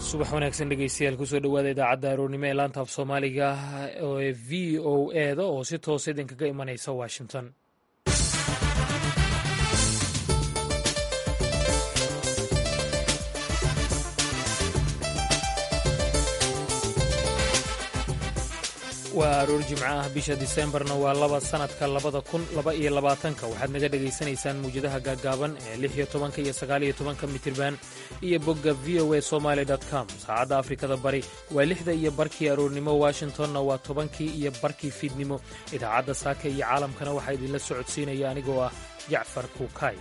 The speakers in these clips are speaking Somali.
subax wanaagsan dhegeystayaal kusoo dhowaada idaacadda aroornimo ee laanta af soomaaliga ee v o eda oo si toosa idinkaga imanaysa washington waa aroor jimco ah bisha diseembarna waa laba sanadka labada kun laba iyo labaatanka waxaad naga dhegaysanaysaan muwjadaha gaaggaaban ee lix iyo tobanka iyo sagaal iyo tobanka mitirban iyo bogga v o a somaali com saacadda afrikada bari waa lixda iyo barkii aroornimo washingtonna waa tobankii iyo barkii fiidnimo idaacadda saaka iyo caalamkana waxaa idinla socodsiinaya anigoo ah jacfar kuukay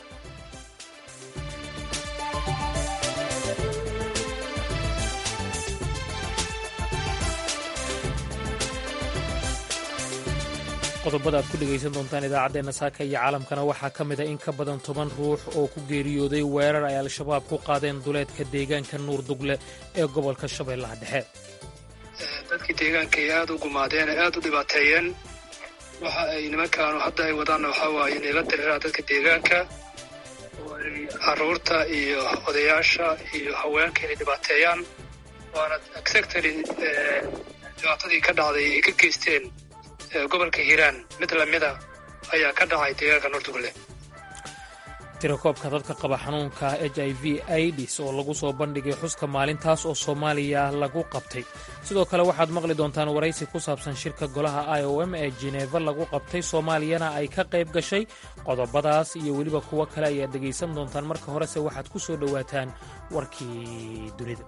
qodobada aad ku dhegaysan doontaan idaacaddeenna saaka iyo caalamkana waxaa ka mid a in ka badan toban ruux oo ku geeriyooday weerar ay al-shabaab ku qaadeen duleedka deegaanka nuur dugle ee gobolka shabeellaha dhexe dadkii deegaanka ay aada u gumaadeen ay aada u dhibaateeyeen waxa ay nimankaanu hadda ay wadaanna waxaa waaye inay la diriraan dadka deegaanka oo ay carruurta iyo odayaasha iyo haweenka inay dhibaateeyaan waana exactly dhibaatadii ka dhacday ay ka geysteen gobolka hiiraan mid lamida ayaa ka dhacay deegaanka nuurdugle tirakoobka dadka qaba xanuunka h i v aids oo lagu soo bandhigay xuska maalintaas oo soomaaliya lagu qabtay sidoo kale waxaad maqli doontaan waraysi ku saabsan shirka golaha i o m ee jineeva lagu qabtay soomaaliyana ay ka qayb gashay qodobadaas iyo weliba kuwo kale ayaad dhegaysan doontaan marka horese waxaad ku soo dhowaataan warkii dunida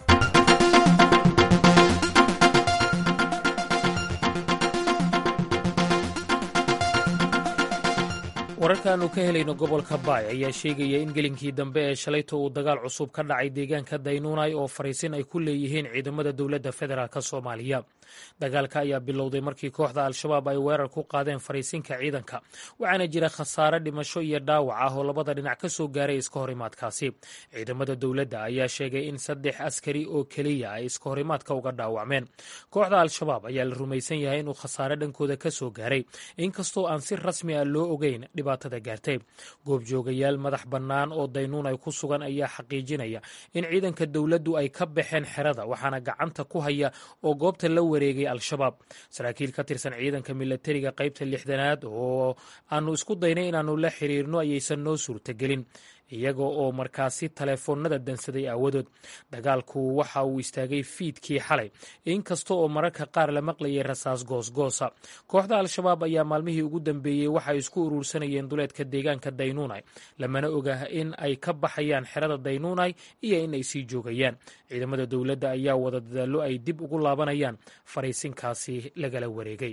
wararkaannu ka helayno gobolka baay ayaa sheegaya in gelinkii dambe ee shalayto uu dagaal cusub ka dhacay deegaanka daynuunay oo fariisin ay ku leeyihiin ciidamada dowladda federaalk soomaaliya dagaalka ayaa bilowday markii kooxda al-shabaab ay weerar ku qaadeen fariisinka ciidanka waxaana jira khasaare dhimasho iyo dhaawac ah oo labada dhinac ka soo gaaray iska horimaadkaasi ciidamada dowladda ayaa sheegay in saddex askari oo keliya ay iska horimaadka uga dhaawacmeen kooxda al-shabaab ayaa la rumaysan yahay inuu khasaare dhankooda ka soo gaaray inkastoo aan si rasmi ah loo ogeyn gaartay goobjoogayaal madax bannaan oo daynuun ay ku sugan ayaa xaqiijinaya in ciidanka dowladdu ay ka baxeen xerada waxaana gacanta ku haya oo goobta la wareegay al-shabaab saraakiil ka tirsan ciidanka milatariga qaybta lixdanaad oo aanu isku daynay inaannu la xiriirno ayaysan noo suurtagelin iyaga oo markaasi taleefoonnada dansaday aawadood dagaalku waxa uu istaagay fiidkii xalay inkasta oo mararka qaar la maqlayay rasaas goosgoosa kooxda al-shabaab ayaa maalmihii ugu dambeeyey waxay isku uruursanayeen duleedka deegaanka daynuunay lamana oga in ay ka baxayaan xerada daynuunay iyo in ay sii joogayaan ciidamada dowladda ayaa wada dadaallo ay dib ugu laabanayaan fariisinkaasi lagala wareegay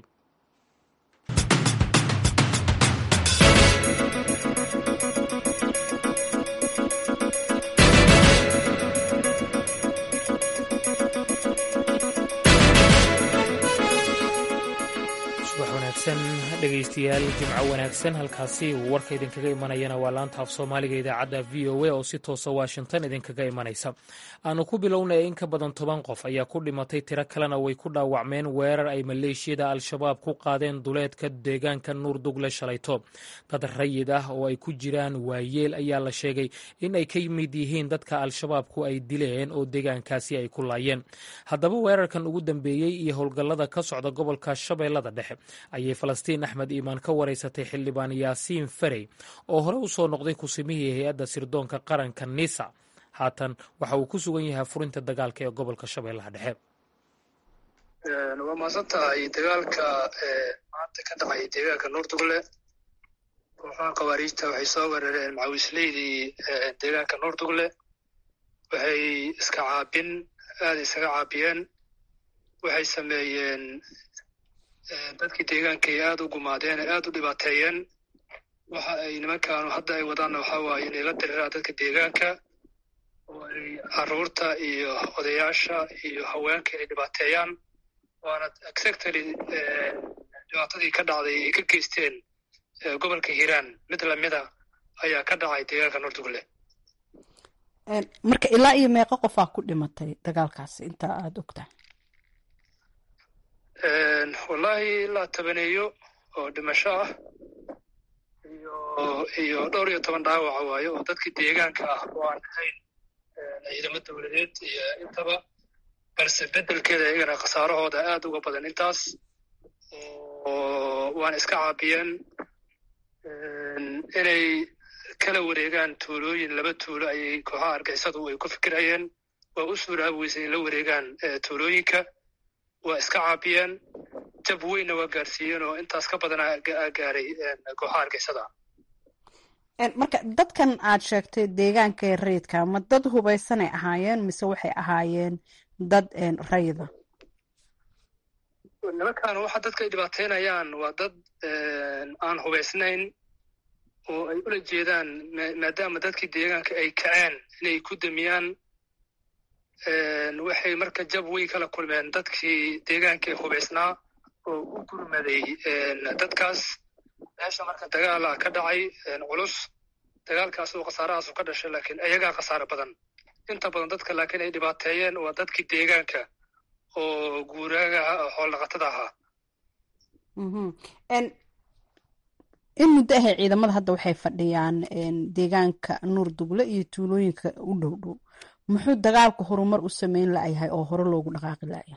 dhegaystayaal jimco wanaagsan halkaasi uu warka idinkaga imanayana waa laanta af soomaaliga idaacadda v o a oo si toosa washington idinkaga imanaysa aanu ku bilownay in ka badan toban qof ayaa ku dhimatay tiro kalena way ku dhaawacmeen weerar ay maleeshiyada al-shabaab ku qaadeen duleedka deegaanka nuur dugle shalayto dad rayid ah oo ay ku jiraan waayeel ayaa la sheegay in ay ka mid yihiin dadka al-shabaabku ay dileen oo deegaankaasi ay ku laayeen haddaba weerarkan ugu dambeeyey iyo howlgallada ka socda gobolka shabeellada dhexe ayay falastiin axmed iimaan ka waraysatay xildhibaan yaasiin farey oo hore u soo noqday kusimihii hay-adda sirdoonka qaranka nisa haatan waxa uu ku sugan yahay furinta dagaalka ee gobolka shabeellaha dhexe waa mahadsan tahay dagaalka maanta ka dhacay deegaanka nuurdugle kooxaha khawaariijta waxay soo weerareen macawisleydii deegaanka nuurdugle waxay iska caabin aada isaga caabiyeen waxay sameeyeen dadkii deegaanka ay aada u gumaadeen ay aada u dhibaateeyeen waxa ay nimankaanu hadda ay wadaanna waxaa waaye inay la diriraan dadka deegaanka oo ay carruurta iyo odayaasha iyo haweenka inay dhibaateeyaan waana exactly dhibaatadii ka dhacday ay ka geysteen gobolka hiiraan mid lamida ayaa ka dhacay deegaanka nuurdugle marka ilaa iyo meeqo qofaa ku dhimatay dagaalkaasi inta aada ogtahay wallaahi ilaa tabaneeyo oo dhimasho ah iyo iyo dhowr iyo toban dhaawaca waayo oo dadkii deegaanka ah oo aan ahayn ciidamo dowladeed iyo intaba balse beddelkeeda iyagana khasaarahooda aad uga badan intaas oo waana iska caabiyeen inay kala wareegaan tuulooyin laba tuulo ayay kooxaha argixisadu ay ku fikirayeen waa u suuraabi weysay in la wareegaan tuulooyinka waa iska caabiyeen jab weynna waa gaarsiiyeen oo intaas ka badana gaaray kooxaha argixisada marka dadkan aad sheegtay deegaanka ee rayidka ma dad hubaysanay ahaayeen mise waxay ahaayeen dad rayida nimankan waxa dadka ay dhibaateynayaan waa dad aan hubaysnayn oo ay ula jeedaan maadaama dadkii deegaanka ay kaceen inay ku damiyaan waxay marka jab weyn kala kulmeen dadkii deegaankii hubaysnaa oo u gurmaday dadkaas meesha marka dagaala ka dhacay culus dagaalkaas oo khasaarahaasu ka dhashay laakiin ayagaa khasaaro badan inta badan dadka laakiin ay dhibaateeyeen waa dadkii deegaanka oo guuraagaha oo xoolnaqatada ahaa in muddo ahay ciidamada hadda waxay fadhiyaan deegaanka nuur dugle iyo tuulooyinka u dhow dhow muxuu dagaalku horumar u sameyn la'yahay oo hore loogu dhaqaaqi la'yahay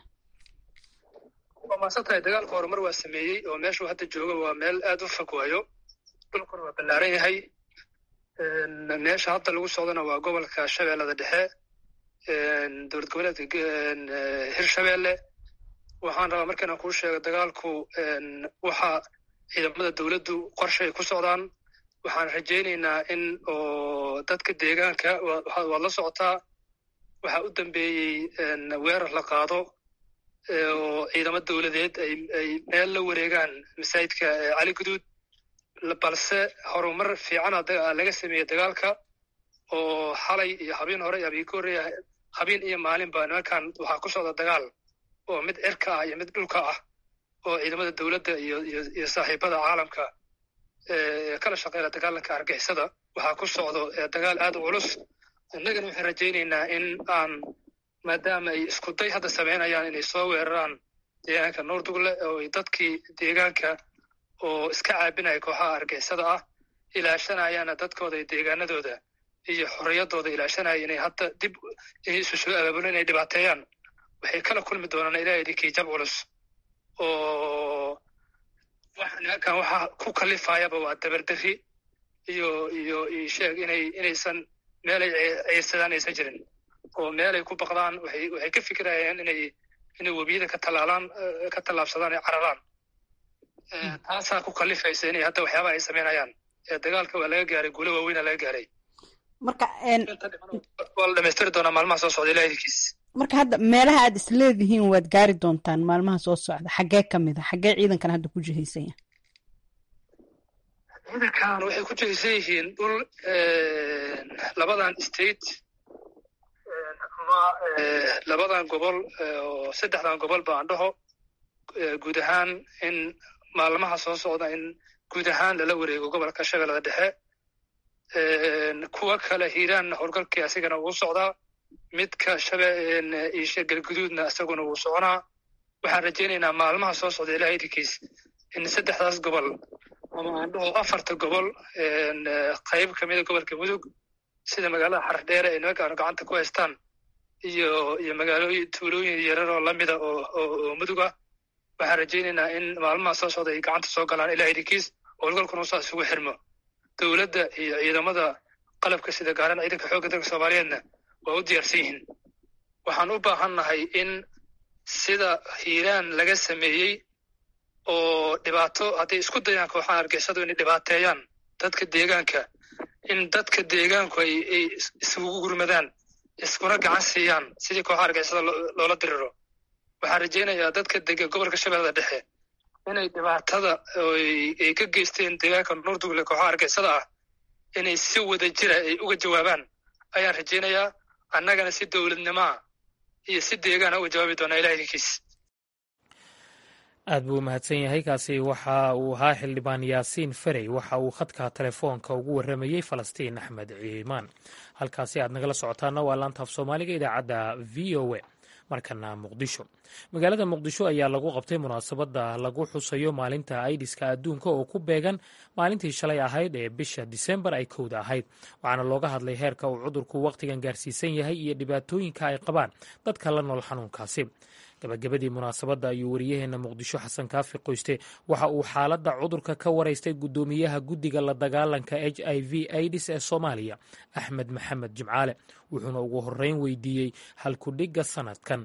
waa maasan tahay dagaalka horumar waa sameeyey oo meeshuu hadda jooga waa meel aad u fog waayo dhulkuna waa ballaaran yahay meesha hadda lagu socdona waa gobolka shabeellada dhexe dowlad goboleedka hirshabeelle waxaan rabaa markaan kuu sheego dagaalku waxa ciidamada dowladdu qorshay ku socdaan waxaan rajaynaynaa in oo dadka deegaanka waad la socotaa waxaa u dambeeyey weerar la qaado oo ciidamo dowladeed ay meel la wareegaan masaajidka cali guduud balse horumar fiicana laga sameeyey dagaalka oo xalay iyo habeen hore iyo habeen ka horreeya habeen iyo maalinba nimankan waxaa ku socda dagaal oo mid cirka ah iyo mid dhulka ah oo ciidamada dowladda iyo iyo saaxiibada caalamka kala shaqeyna dagaalanka argixisada waxaa ku socdo dagaal aad u culus innagana waxaan rajaynaynaa in aan maadaama ay iskuday hadda samaynayaan inay soo weeraraan deegaanka nuurdugle oo dadkii deegaanka oo iska caabinaya kooxaha argixisada ah ilaashanayaana dadkooda iyo deegaanadooda iyo xorriyaddooda ilaashanaya inay hadda dib inay isu soo abaabulo inay dhibaateeyaan waxay kala kulmi doonaan ilaah idinkii jab culus oo nimankan waxa ku kalifayaba waa dabardarri iyo iyo sheeg inay inaysan meelay ciirsadaan aysan jirin oo meelay ku baqdaan waxay waxay ka fikirayaan inay inay webiyada ka tallaalaan ka tallaabsadaan ay cararaan taasaa ku kalifaysa inay hadda waxyaabaha ay samaynayaan dagaalka waa laga gaaray guulo waaweyna laga gaaray marka waa la dhamaystiri doonaa maalmaha soo socda ilaah idinkiis marka hadda meelaha aad isleedihiin waad gaari doontaan maalmaha soo socda xaggee ka mid a xaggee ciidankan hadda ku jihaysan yahay ciidankan waxay ku jihaysan yihiin dhul labadan state ama labadan gobol oo saddexdan gobol ba aan dhaho guud ahaan in maalmaha soo socda in guud ahaan lala wareego gobolka shabeellada dhexe kuwa kale hiiraanna howlgalkii asigana wuu socdaa midka shabeisha galguduudna isaguna wuu soconaa waxaan rajaynaynaa maalmaha soo socda ilaah idinkiis in saddexdaas gobol ama aan dhaho afarta gobol qayb kamida gobolka mudug sida magaalada xardheere ay nimankaanu gacanta ku haystaan iyo iyo magaalooyin tuulooyin yarar oo lamida oo oo mudug ah waxaan rajaynaynaa in maalmaha soo socda ay gacanta soo galaan ilaah idinkiis howlgalkuna usaa isugu xirmo dowladda iyo ciidamada qalabka sida gaaran ciidanka xoogga dalka soomaaliyeedna waa u diyaarsan yihiin waxaan u baahannahay in sida hiiraan laga sameeyey oo dhibaato hadday isku dayaan kooxaha argixisadu inay dhibaateeyaan dadka deegaanka in dadka deegaanku ay ay isugu gurmadaan iskuna gacan siiyaan sidii kooxaha argixisada loola diriro waxaan rajaynayaa dadka dega gobolka shabeellada dhexe inay dhibaatada ay ka geysteen deegaanka nuurdugle kooxaha argixisada ah inay si wada jira ay uga jawaabaan ayaan rajaynayaa annagana si dowladnimaa iyo si deegaana uga jawaabi doonaa ilah idinkiis aad buu u mahadsan yahay kaasi waxa uu ahaa xildhibaan yaasiin ferey waxa uu khadka telefoonka ugu warramayey falastiin axmed ciimaan halkaasi aad nagala socotaana waa laanta af soomaaliga idaacadda v o a markana muqdisho magaalada muqdisho ayaa lagu qabtay munaasabada lagu xusayo maalinta aidiska adduunka oo ku beegan maalintii shalay ahayd ee bisha disembar ay kowda ahayd waxaana looga hadlay heerka uu cudurku wakhtigan gaarsiisan yahay iyo dhibaatooyinka ay qabaan dadka la nool xanuunkaasi gabagabadii munaasabadda ayuu wariyaheena muqdisho xasan kaafi qoyste waxa uu xaaladda cudurka ka waraystay guddoomiyaha guddiga la dagaalanka h i v aidis ee soomaaliya axmed maxamed jimcaale wuxuuna ugu horeyn weydiiyey halkudhigga sanadkan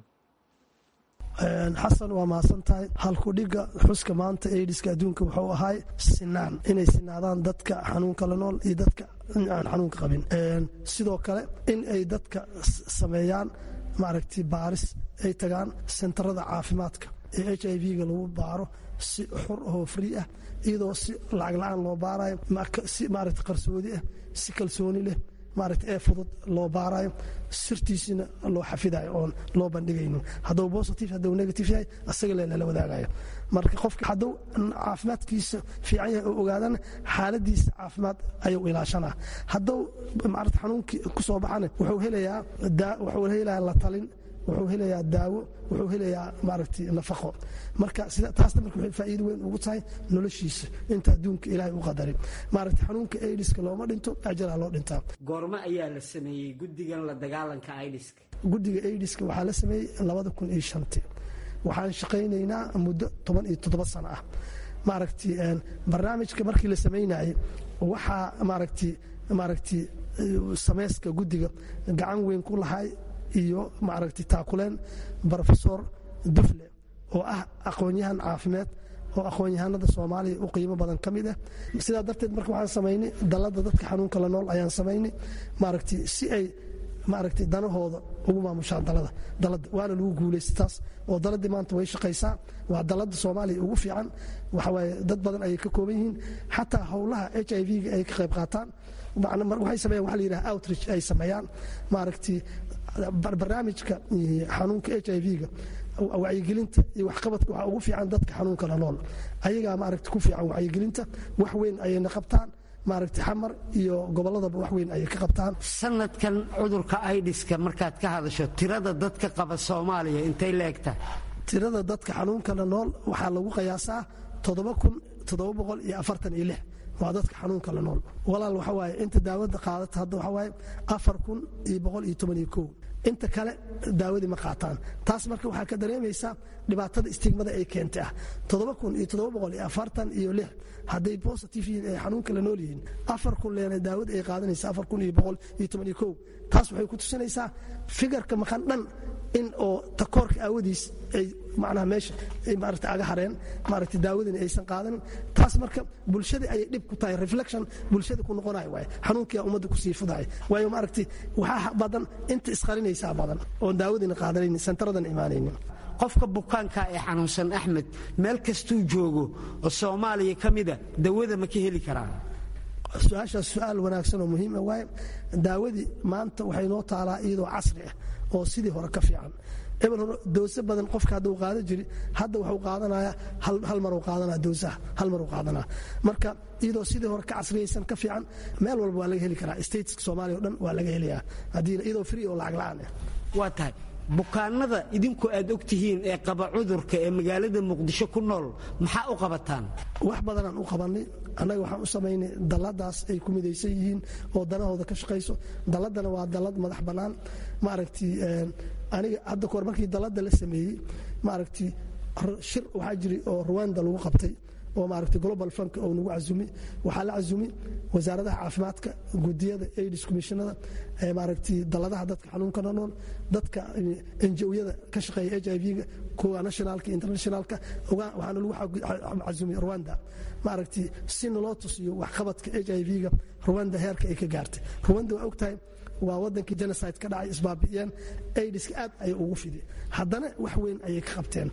xasan waa mahadsan tahay halkudhigga xuska maanta aidiska adduunka wuxuu ahaay sinaan inay sinaadaan dadka xanuunka la nool iyo dadka aan xanuunka qabin sidoo kale in ay dadka sameeyaan maaragtay baaris ay tagaan sentarada caafimaadka ee h i v-ga lagu baaro si xur ahoo free ah iyadoo si lacag la-aan loo baarayo si maaragta qarsoodi ah si kalsooni leh maaragta ee fudud loo baarayo sirtiisina loo xafidayo oon loo bandhigaynin hadduu positive hadduu negative yahay asaga le lala wadaagayo marka qofka hadduu caafimaadkiisa fiican yahay oo ogaadana xaaladiisa caafimaad ayuu ilaashanaa hadduu maarata xanuunkii ku soo baxana wuxuu helayaa wuxuu helayaa la talin wuxuu helayaa daawo wuxuu helayaa maaragtay nafaqo marka taasna marka waxay faa'iido weyn ugu tahay noloshiisa inta adduunka ilaahay u qadarin maaragtay xanuunka aidiska looma dhinto ajalaa loo dhintaa goormo ayaa la sameeyey guddigan la dagaalanka aidiska guddiga aidiska waxaa la sameeyey labada kun iyo shantii waxaan shaqaynaynaa muddo toban iyo toddoba sano ah maaragtay barnaamijka markii la samaynayay waxaa maaragtay maaragtay sameyska guddiga gacan weyn ku lahay iyo maaragtay taakuleen brofesor dufle oo ah aqoon-yahan caafimaad oo aqoon-yahanada soomaaliya u qiimo badan ka mid ah sidaa darteed marka waxaan samaynay dalladda dadka xanuunka la nool ayaan samaynay maaragtay si ay maaragtay danahooda ugu maamushaan dalada dalada waana lagu guulaysta taas oo daladii maanta way shaqaysaa waa dalada soomaaliya ugu fiican waxawaaye dad badan ayay ka kooban yihiin xataa howlaha h i v-ga ay ka qayb qaataan waxay sameeyaan waxa la yidhaha outreach ay sameeyaan maaragtay barnaamijka xanuunka h i v-ga wacyigelinta iyo waxqabadka waxaa ugu fiican dadka xanuunka la nool ayagaa maaragta ku fiican wacyigelinta wax weyn ayayna qabtaan maaragtay xamar iyo gobolladaba wax weyn ayay ka qabtaan sanadkan cudurka aidiska markaad ka hadasho tirada dadka qaba soomaaliya intay la egtahay tirada dadka xanuunka la nool waxaa lagu qiyaasaa toddoba kun toddoba boqol iyo afartan iyo lix waa dadka xanuunka la nool walaal waxa waaye inta daawada qaadata hadda waxa waaye afar kun iyo boqol iyo toban iyo kow inta kale daawadii ma qaataan taas marka waxaa ka dareemaysaa dhibaatada istigmada ay keentay ah toddoba kun iyo toddoba boqol iyo afartan iyo lix hadday positive yihiin ay xanuunka la nool yihiin afar kun leena daawada ay qaadanaysa afar kun iyo boqol iyo toban iyo kow taas waxay ku tusinaysaa figarka maqan dhan in oo takoorka aawadiis ay macnaha meesha ay maaragta aga hareen maaragta daawadina aysan qaadanin taas marka bulshada ayay dhib ku tahay reflection bulshada ku noqonayo waaye xanuunkiyaa ummadda kusii fudahay waayo maaragtay waxaa badan inta isqarinaysaa badan oon daawadina qaadanaynin sentaradan imaanaynin qofka bukaanka ee xanuunsan axmed meel kastuu joogo oo soomaaliya ka mida dawada ma ka heli karaa su-aashaas su-aal wanaagsan oo muhiima waaye daawadii maanta waxay noo taalaa iyadoo casri ah oo sidii hore ka fiican ebel hore doose badan qofka hadduu qaadan jiri hadda waxuu qaadanaya hal maruu qaadanaya doosaha hal maruu qaadanaya marka iyadoo sidii hore ka casriyaysan ka fiican meel walba waa laga heli karaa stateska soomaaliya o dhan waa laga helayaa haddii iyadoo free oo lacag la-aan ah waa tahay bukaanada idinku aad og tihiin ee qaba cudurka ee magaalada muqdisho ku nool maxaa u qabataan wax badanaan u qabanay annaga waxaan u samaynay dalladaas ay ku midaysan yihiin oo danahooda ka shaqayso dalladana waa dallad madax bannaan maaragtay aniga hadda kahor markii dalladda la sameeyey maaragtay shir waxaa jiray oo ruwanda lagu qabtay oo maaragtay global funk oo nagu casumi waxaa la casumi wasaaradaha caafimaadka gudiyada aids commissionada maaragtay dalladaha dadka xanuunka nool dadka enjoyada ka shaqeeya h i v-ga kuwa nationalka internationalka waxaana lagu casumi rwanda maaragtay si naloo tusiyo waxqabadka h i v-ga rwanda heerka ay ka gaartay rwanda waa ogtahay waa wadankii genocide ka dhacay isbaabi'iyeen aidiska aad ayay ugu fidi haddana wax weyn ayay ka qabteen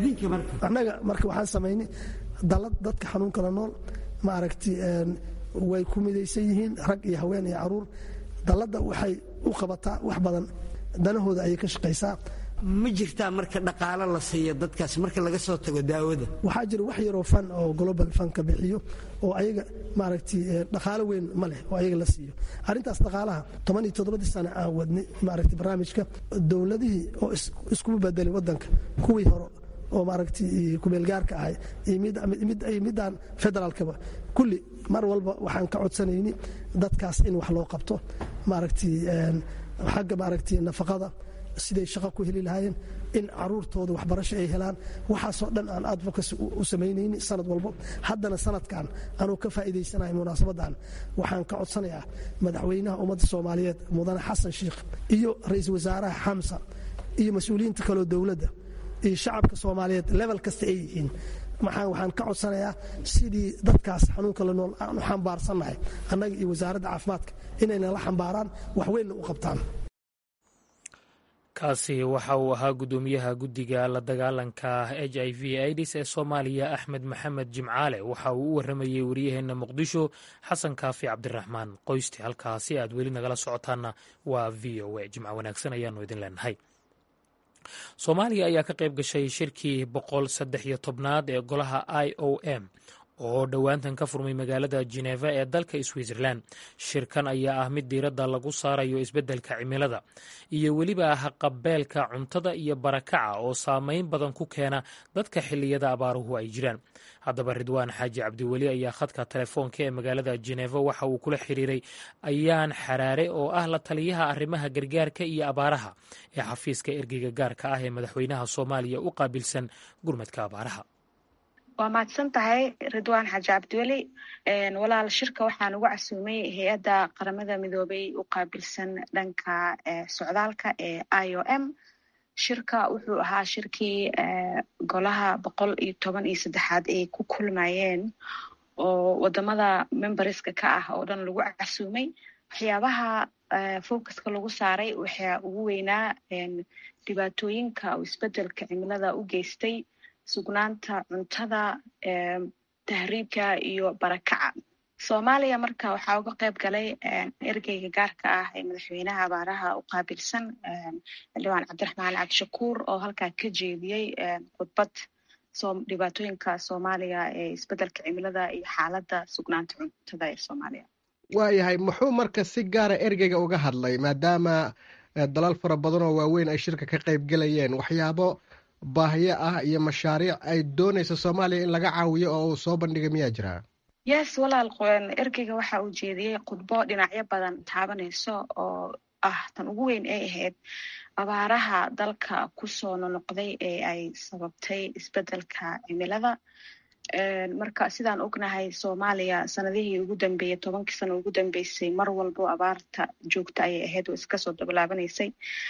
annaga marka waxaan samaynay dalad dadka xanuunka la nool maaragtay way ku midaysan yihiin rag iyo haween iyo caruur dalladda waxay u qabataa wax badan danahooda ayay ka shaqaysaa ma jirtaa marka dhaqaalo la siiyo dadkaas marka laga soo tago daawada waxaa jira wax yaroo fan oo global fanka bixiyo oo ayaga maaragtay dhaqaalo weyn ma leh oo ayaga la siiyo arrintaas dhaqaalaha toban iyo toddobadii sane aan wadnay maaragtay barnaamijka dowladihii oo iskugu bedelay waddanka kuwii hore oo maaragtay kumeelgaarka ahay iyo midaan federaalkaba kulli mar walba waxaan ka codsanayni dadkaas in wax loo qabto maaragtay xagga maaragtay nafaqada siday shaqo ku heli lahaayeen in caruurtooda waxbarasho ay helaan waxaasoo dhan aan advocacy u samaynayni sanad walbo haddana sanadkan anuu ka faa'iidaysanahay munaasabadan waxaan ka codsanayaa madaxweynaha ummadda soomaaliyeed mudane xasan sheikh iyo ra-iisul wasaaraha xamsa iyo mas-uuliyiinta kaleo dowladda iyo shacabka soomaaliyeed level kasta ay yihiin waxaan ka codsanayaa sidii dadkaas xanuunka la nool aan u xambaarsannahay annaga iyo wasaaradda caafimaadka inayna la xambaaraan waxweynna u qabtaan kaasi waxa uu ahaa guddoomiyaha guddiga la dagaalanka h i v aids ee soomaaliya axmed maxamed jimcaale waxa uu u warramayey wariyaheenna muqdisho xasan kaafi cabdiraxmaan qoysti halkaasi aad weli nagala socotaanna waa v o a jimco wanaagsan ayaanu idin leenahay soomaaliya ayaa ka qayb gashay shirkii boqol saddex iyo tobnaad ee golaha i o m oo dhowaantan ka furmay magaalada jeneva ee dalka switzerland shirkan ayaa ah mid diiradda lagu saarayo isbeddelka cimilada iyo weliba haqabeelka cuntada iyo barakaca oo saameyn badan ku keena dadka xilliyada abaaruhu ay jiraan haddaba ridwaan xaaji cabdiweli ayaa khadka telefoonka ee magaalada jeneva waxa uu kula xiriiray ayaan xaraare oo ah la taliyaha arrimaha gargaarka iyo abaaraha ee xafiiska ergeyga gaarka ah ee madaxweynaha soomaaliya u qaabilsan gurmadka abaaraha waa mahadsan tahay ridwaan xaaji cabdiweli walaal shirka waxaan ugu casuumay hay-adda qaramada midoobay u qaabilsan dhanka socdaalka ee i o m shirka wuxuu ahaa shirkii golaha boqol iyo toban iyo saddexaad ay ku kulmayeen oo wadamada memberska ka ah oo dhan lagu casuumay waxyaabaha focuska lagu saaray waxaa ugu weynaa dhibaatooyinka oo isbedelka cimilada u geystay sugnaanta cuntada tahriibka iyo barakaca soomaaliya marka waxaa uga qayb galay ergeyga gaarka ah ee madaxweynaha abaaraha u qaabilsan xildhibaan cabdiraxmaan cabdishakuur oo halkaa ka jeediyey khudbad dhibaatooyinka soomaaliya ee isbedelka cimilada iyo xaaladda sugnaanta cuntada ee soomaaliya waayahay muxuu marka si gaara ergeyga uga hadlay maadaama dalal fara badan oo waaweyn ay shirka ka qayb gelayeen waxyaabo baahiyo ah iyo mashaariic ay doonayso soomaaliya in laga caawiyo oo uu soo bandhigay miyaa jiraa yes walaal ergeyga waxa uu jeediyey khudbo dhinacyo badan taabanayso oo ah tan ugu weyn ay ahayd abaaraha dalka kusoo nonoqday ee ay sababtay isbedelka cimilada marka sidaan ognahay soomaaliya sanadihii ugu dambeeyey tobankii sano ugu dambeysay mar walbo abaarta joogta ayay ahayd oo iskasoo dabalaabaneysay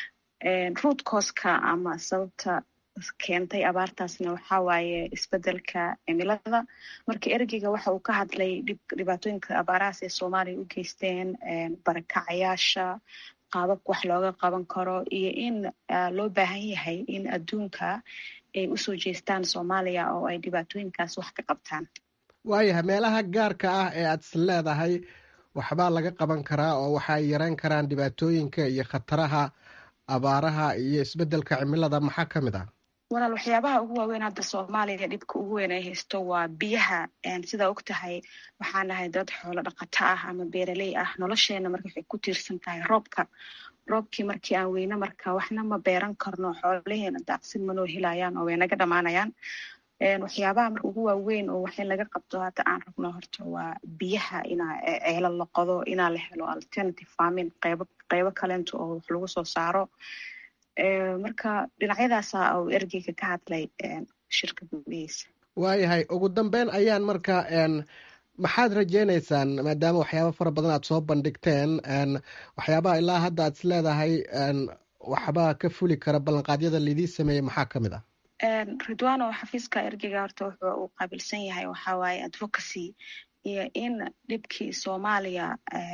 root cooska ama sababta keentay abaartaasna waxaa waaye isbedelka cimilada marka ergeyga waxa uu ka hadlay dhibaatooyinka abaarahaas ee soomaaliya u geysteen barakacayaasha qaababka wax looga qaban karo iyo in loo baahan yahay in adduunka ay usoo jeestaan soomaaliya oo ay dhibaatooyinkaas wax ka qabtaan waayahay meelaha gaarka ah ee aad is leedahay waxbaa laga qaban karaa oo waxa ay yareyn karaan dhibaatooyinka iyo khataraha abaaraha iyo isbedelka cimilada maxaa ka mid ah walaal waxyaabaha ugu waaweyn hadda soomaaliya dhibka ugu weyn ay haysto waa biyaha sidaa og tahay waxaa nahay dad xoolo dhaqato ah ama beeraley ah nolosheena marka waxay ku tiirsan tahay roobka roobkii markii aan weyne marka waxna ma beeran karno xoolaheena daaqsin manoo helayaan oo way naga dhamaanayaan waxyaabaha marka ugu waaweyn oo wax in laga qabto hadda aan rabno horta waa biyaha inaa ceelo la qodo inaa la helo alternative farming qeybo qeybo kaleento oo wax lagu soo saaro marka dhinacyadaasa uu ergeyga ka hadlay shirka gudihiisa waayahay ugu dambeyn ayaan marka maxaad rajeynaysaan maadaama waxyaaba fara badan aad soo bandhigteen waxyaabaha ilaa hadda aad is leedahay waxbaa ka fuli kara ballanqaadyada laidii sameeyey maxaa ka mid ah ridwano xafiiska ergeyga horta wuxuu uu qaabilsan yahay waxaa waaye advocacy iyo in dhibkii soomaaliya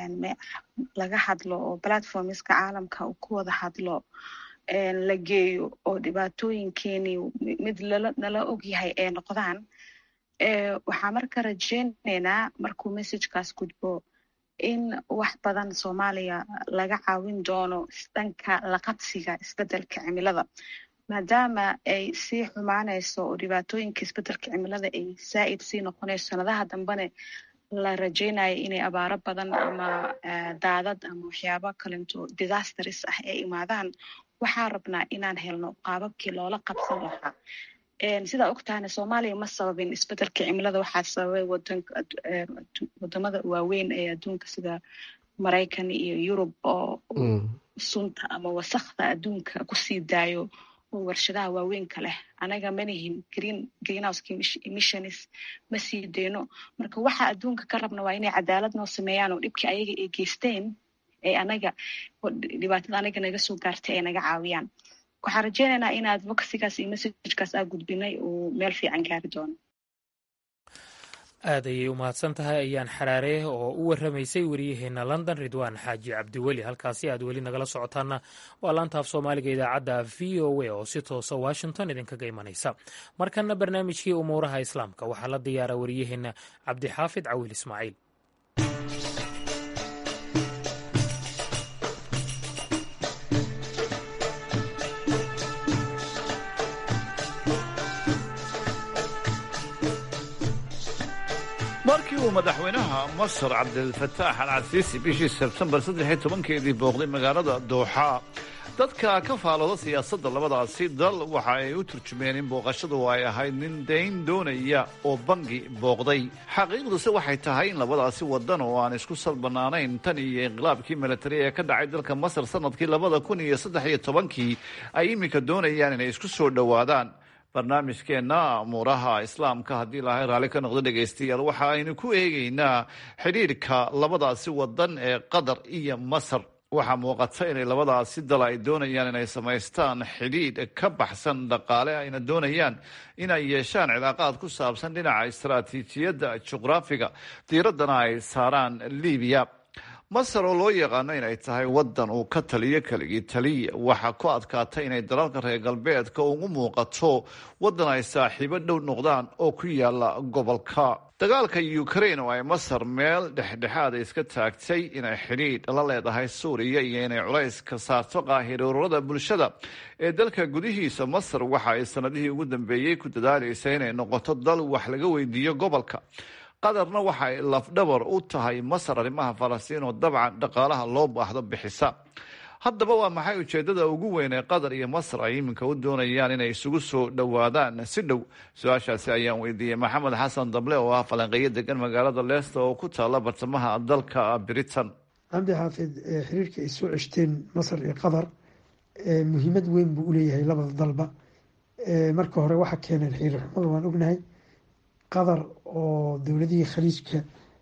laga hadlo oo platformska caalamka uu ku wada hadlo la geeyo oo dhibaatooyinkeenii mid nala ogyahay ay noqdaan waxaa marka rajeyneynaa markuu messagekaas gudbo in wax badan soomaaliya laga caawin doono dhanka laqabsiga isbedelka cimilada maadaama ay sii xumaanayso oo dhibaatooyinka isbedelka cimilada ay zaa'id sii noqonayso sanadaha dambene la rajeynayo inay abaaro badan ama daadad ama waxyaabo kalento disasters ah ay imaadaan waxaa rabnaa inaan helno qaababkii loola qabsan lahaa sidaa ogtahana soomaaliya ma sababin isbedelka cimilada waxaa sababay wadamada waaweyn ee adduunka sida maraykan iyo yurub oo sunta ama wasakda adduunka kusii daayo oo warshadaha waaweynka leh anaga manihin green greenhouse emissions ma sii deyno marka waxa adduunka ka rabna waa inay cadaalad noo sameeyaan oo dhibkii ayaga ay geysteen ee anaga dhibaatada anaga naga soo gaartay ay naga caawiyaan waxaan rajeynaynaa in advocacygaas iyo messagekaas aa gudbinay uu meel fiican gaari doono aad ayay u mahadsan tahay ayaan xaraare oo u warramaysay wariyaheena london ridwaan xaaji cabdiweli halkaasi aad weli nagala socotaana waa laanta af soomaaliga idaacadda v o a oo si toosa washington idinkaga imanaysa markana barnaamijkii umuuraha islaamka waxaa la diyaara wariyaheena cabdixaafid cawil ismaaciil markii uu madaxweynaha masar cabdilfataax al casiisi bishii sebtembar saddex iyo tobankeedii booqday magaalada dooxa dadka ka faalooda siyaasadda labadaasi dal waxa ay u turjumeen in booqashadu ay ahayd nin dayn doonaya oo bangi booqday xaqiiqduse waxay tahay in labadaasi wadan oo aan isku salbanaanayn tan iyo inqilaabkii milatari ee ka dhacay dalka masar sanadkii labada kun iyo saddex iyo tobankii ay iminka doonayaan inay isku soo dhowaadaan barnaamijkeenna amuuraha islaamka haddii ilaahay raalli ka noqdo dhegaystayaal waxa aynu ku eegaynaa xidhiidhka labadaasi wadan ee qatar iyo masar waxaa muuqata inay labadaasi dal ay doonayaan inay samaystaan xidhiidh ka baxsan dhaqaale ayna doonayaan inay yeeshaan cilaaqaad ku saabsan dhinaca istaraatiijiyadda juqraafiga diiraddana ay saaraan libiya masar oo loo yaqaano inay tahay wadan uu ka taliyo keligii taliya waxaa ku adkaatay inay dalalka reer galbeedka ugu muuqato wadan ay saaxiibo dhow noqdaan oo ku yaala gobolka dagaalka ukraine oo ay masar meel dhexdhexaada iska taagtay inay xidhiidh la leedahay suuriya iyo inay culays ka saarto qaahiroorada bulshada ee dalka gudihiisa masar waxa ay sanadihii ugu dambeeyey ku dadaalaysa inay noqoto dal wax laga weydiiyo gobolka qatarna waxa ay lafdhabar u tahay masar arrimaha falastiin oo dabcan dhaqaalaha loo baahdo bixisa haddaba waa maxay ujeedada ugu weyn ee qatar iyo masar ay iminka u doonayaan inay isugu soo dhowaadaan si dhow su-aashaasi ayaan weydiiyey maxamed xasan dable oo ah falanqeeyo degan magaalada leesta oo ku taala bartamaha dalka britain cabdi xaafid xiriirka ay soo ceshteen masar iyo qatar muhiimad weyn buu uleeyahay labada dalba marka hore waxa keeneen xiriir xumada waan ognahay qatar oo dowladihii khaliijka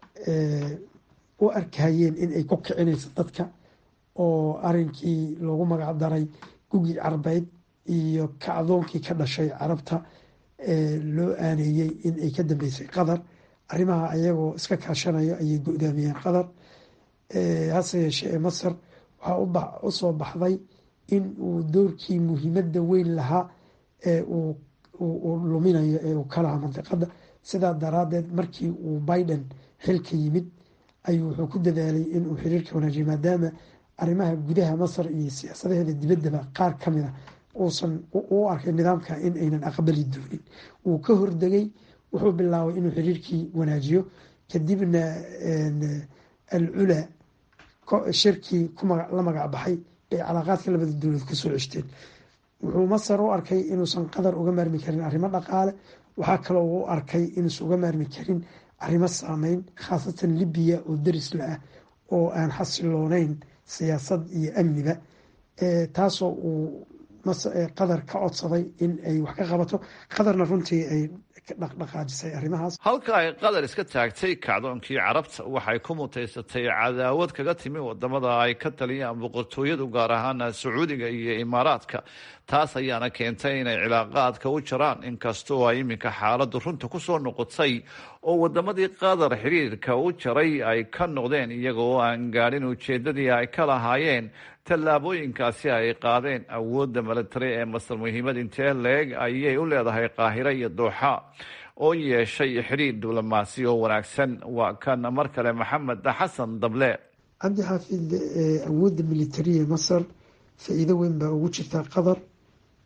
u arkayeen in ay ku kicinayso dadka oo arinkii loogu magac daray gugii carbeyd iyo kacdoonkii ka dhashay carabta loo aaneeyey in ay ka dambeysay qatar arrimaha ayagoo iska kaashanayo ayay go-daamiyeen qatar hase yeeshee ee masar waxaa usoo baxday in uu doorkii muhiimadda weyn lahaa ee uu luminayo ee uu ka lahaa mandiqada sidaa daraadeed markii uu biden xilka yimid ayuu wuxuu ku dadaalay inuu xiriirka wanaajiyo maadaama arrimaha gudaha masar iyo siyaasadaheeda dibaddaba qaar ka mid a uusan u arkay nidaamka in aynan aqbali doonin wuu ka hordegay wuxuu bilaabay inuu xiriirkii wanaajiyo kadibna al cula shirkii la magac baxay ay calaaqaadka labada dowlad kusoo ceshteen wuxuu masar u arkay inuusan qatar uga maarmi karin arrimo dhaqaale waxaa kaloo u arkay inuusan uga maarmi karin arrimo saameyn khaasatan libiya oo darisla ah oo aan xasilooneyn siyaasad iyo amniba taasoo uu qatar ka codsaday in ay wax ka qabato qatarna runtii ay dhaqdhaqaajisay arrimahaas halka ay qatar iska taagtay kacdoonkii carabta waxay ku mutaysatay cadaawad kaga timi wadamada ay ka taliyaan boqortooyadu gaar ahaan sacuudiga iyo imaaraadka taas ayaana keentay inay cilaaqaadka u jaraan inkastoo ay iminka xaaladu runta kusoo noqotay oo wadamadii qatar xiriirka u jaray ay ka noqdeen iyagoo aan gaadhin ujeedadii ay ka lahaayeen tallaabooyinkaasi ay qaadeen awoodda milatari ee masar muhiimad intee leeg ayay u leedahay qaahiro iyo dooxa oo yeeshay xidhiir diblomaasi oo wanaagsan waa kan mar kale maxamed xasan dable cabdi xaafid awoodda militariya masar faa-iido weyn baa ugu jirtaa qatar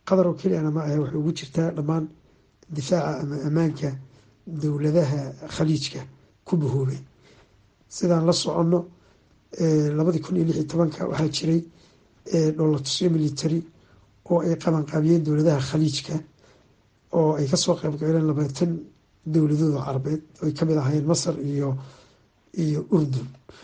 qatar oo keliyana ma ahe waxay ugu jirtaa dhammaan difaaca ama ammaanka dowladaha khaliijka ku bahoobay sidaan la soconno labadii kun iyo lix iyo tobanka waxaa jiray dholatusyo military oo ay qabanqaabiyeen dowladaha khaliijka oo ay kasoo qeybgaleen labaatan dowladooda carabeed oy kamid ahaayeen masar iyo iyo urdun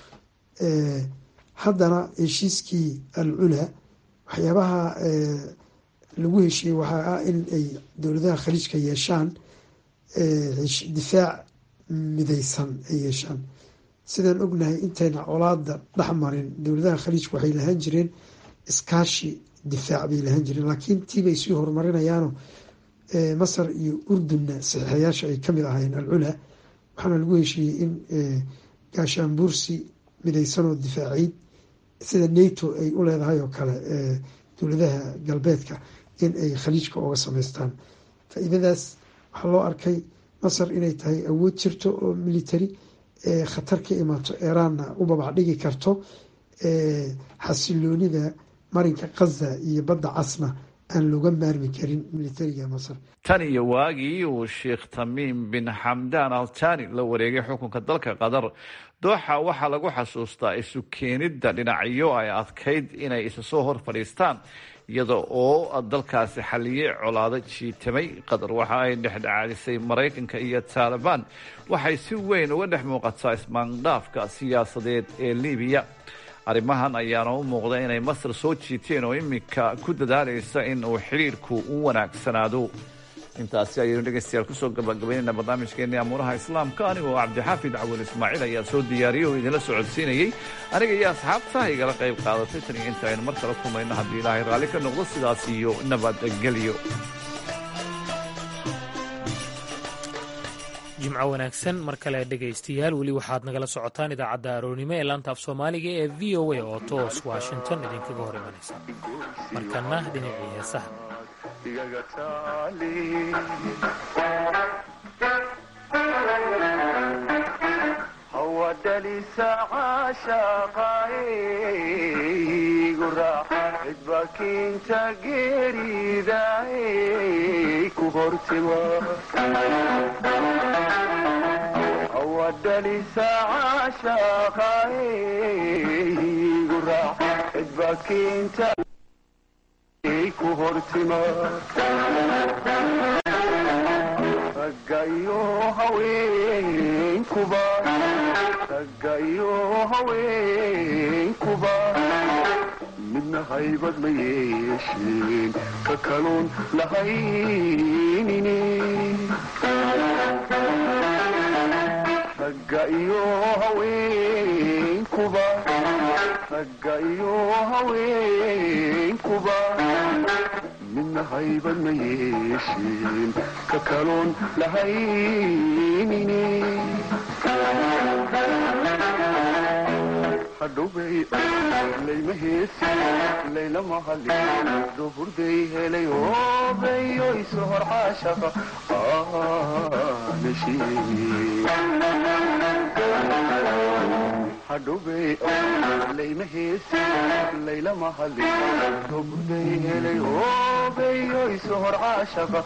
haddana heshiiskii al cula waxyaabaha lagu heshiiyey waxaa ah in ay dowladaha khaliijka yeeshaan difaac mideysan ay yeeshaan sidaan ognahay intayna colaada dhexmarin dowladaha khaliijka waxay lahaan jireen iskaashi difaac bay lahaan jireen laakiin tiibay sii horumarinayaano masar iyo urdunna saxiixayaasha ay kamid ahaayeen alcula waxaana lagu heshiiyey in gaashaanbuursi mideysanoo difaaciid sida nato ay u leedahay oo kale dowladaha galbeedka in ay khaliijka oga sameystaan faa-iidadaas waxaa loo arkay masar inay tahay awood jirto oo military khatar ka imaato eraanna u babacdhigi karto xasiloonida marinka kaza iyo badda casna aan looga maarmi karin militariga masar tan iyo waagii uu sheekh tamiim bin xamdaan altani la wareegay xukunka dalka qatar dooxa waxaa lagu xasuustaa isu keenidda dhinacyo ay adkayd inay isa soo hor fadhiistaan iyada oo dalkaasi xaliyey colaado jiitamay qatar waxa ay dhexdhexaadisay maraykanka iyo taalibaan waxay si weyn uga dhex muuqataa ismaandhaafka siyaasadeed ee libiya arrimahan ayaana u muuqda inay masar soo jiiteen oo iminka ku dadaalaysa in uu xidhiirku u wanaagsanaado intaasi ayaynu dhegaystayaal kusoo gabagabaynayna barnaamijkeennii amuuraha islaamka anigoo cabdixaafid cawal ismaaciil ayaa soo diyaariyey oo idinla socodsiinayey aniga iyo asxaabta igala qayb qaadatay tan iyo inta aynu mar kale kulmayno haddii ilaahay raalli ka noqdo sidaas iyo nabadgelyo jimco wanaagsan mar kale dhegaystayaal weli waxaad nagala socotaan idaacadda aroornimo ee laanta af soomaaliga ee v o a oo toos washington idinkaga hor imanaysa markana dhinacii heesaha cidbakiinta geeridaay ku hortima awadhalisa caashaqaygu raac cidbakiinta ku hortima raggayo haweenkuba raggayo haweenkuba midna haybad ma yeesheen ka kaluun lahaynine ragga iyo haweenkuba ragga iyo haweenkuba midna haybad ma yeesheen ka kaluun lahaynine hadhowbay layma heesi layla mahali duburday helay hoobeyo isu hor caashaqa hadhowbay layma heesi layla mahali duburday helay hoobeyo isu hor caashaqa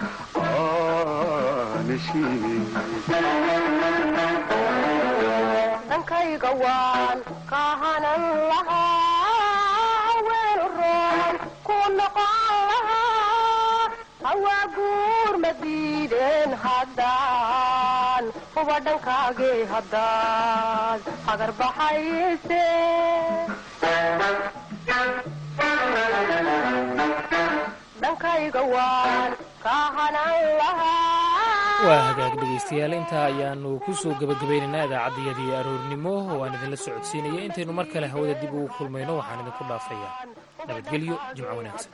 dhankayga waan kahanan lahaa weel roon ku noqon lahaa hawaa guur ma diideen haddaan huba dhankaagii haddaad hagar baxayse dhankayga waan kahanan lahaa waa hagaag dhegaystayaal intaa ayaanu ku soo gebagabaynaynaa idaacaddayadii aroornimo waan idinla socodsiinaya intaynu mar kale hawada dib ugu kulmayno waxaan idinku dhaafayaa nabadgelyo jimco wanaagsan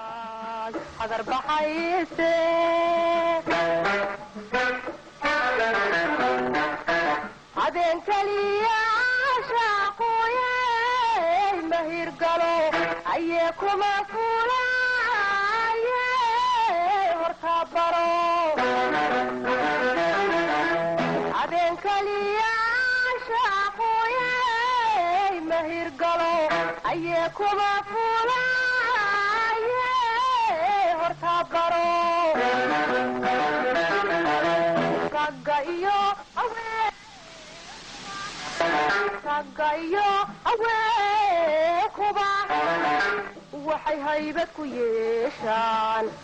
adeen keliya shaaquye mahirgalo ayee kuma fulaye horta baro adeen keliya shaaquye mahirgalo ayee kuma fulaye horta baro ragga iyo haween ragga iyo haweenkuba waxay haybad ku yeeshaan